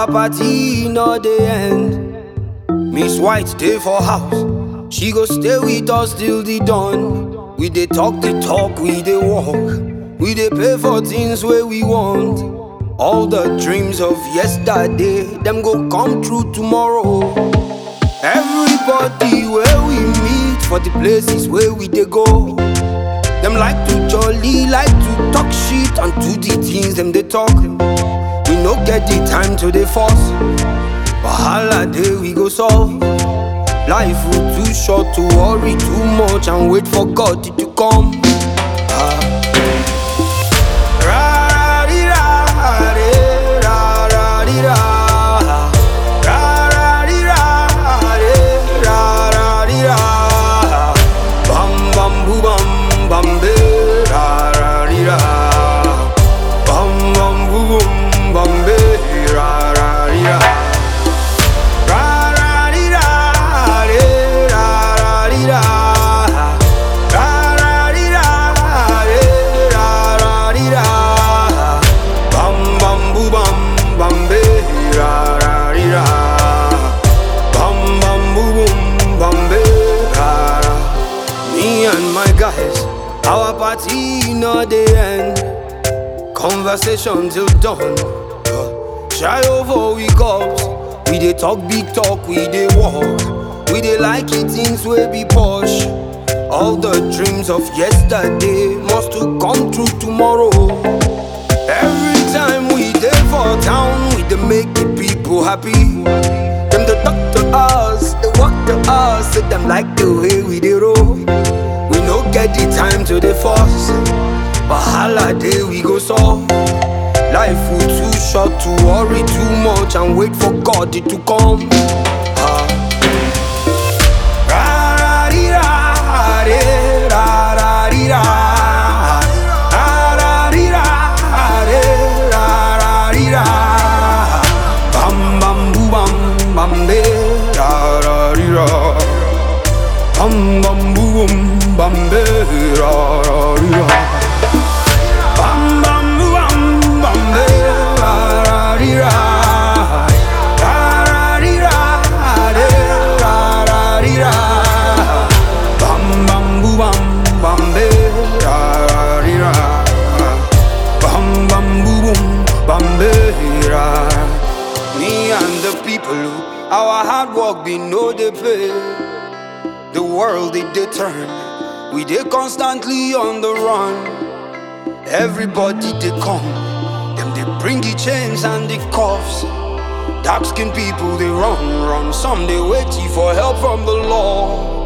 party no dey end. Miss White dey for house, she go stay with us till the dawn. We dey talk the talk, we dey walk, we dey pay for things wey we want. All the dreams of yesterday, them go come true tomorrow. Everybody where we meet for the places where we dey go. Them like to jolly, like to talk shit and do the things them they talk. We no get the time to the force. Wahala day we go solve. Life will too short to worry too much and wait for God to come. Ah. Ra-ra-dee-ra-dee, ra-ra-dee-ra. Ra-ra-dee-ra-dee, ra-ra-dee-ra. Bam bam boo bam bam be, ra-ra-dee-ra. Bam bam boo boom bam be, ra-ra-dee-ra. Ra-ra-dee-ra-dee, ra-ra-dee-ra. Ra-ra-dee-ra-dee, ra-ra-dee-ra. Bam bam boo bam bam be, ra-ra-dee-ra. Bam bam boo boom bam be, ra-ra. Me and my guys, our party no dey end. Conversation till dawn. Shy over we cups. We dey talk big talk, we dey walk. We dey like it things wey be posh. All the dreams of yesterday must to come true tomorrow. Every time we dey for town, we dey make the people happy. Them dey talk to us, they walk to us, say them like the way we dey roll. We no get the time to dey force. Wahala day we go solve. Life will too short to worry too much and wait for God to come. Ah. Ra-ra-dee-ra-dee, ra-ra-dee-ra. Ra-ra-dee-ra-dee, ra-ra-dee-ra. Bam bam boo bam bam be, ra-ra-dee-ra. Bam bam boo boom bam be, ra-ra-dee-ra. Bam bam boo bam bam be, ra-ra-dee-ra. Ra-ra-dee-ra, de, ra-ra-dee-ra. Bam bam boo bam bam be, ra-ra-dee-ra. Bam bam boo boom bam be, ra. Me and the people who our hard work be no dey pay. The world it dey turn, we dey constantly on the run. Everybody they come, them they bring the chains and the cuffs. Dark skinned people they run, run. Some they waiting for help from the law.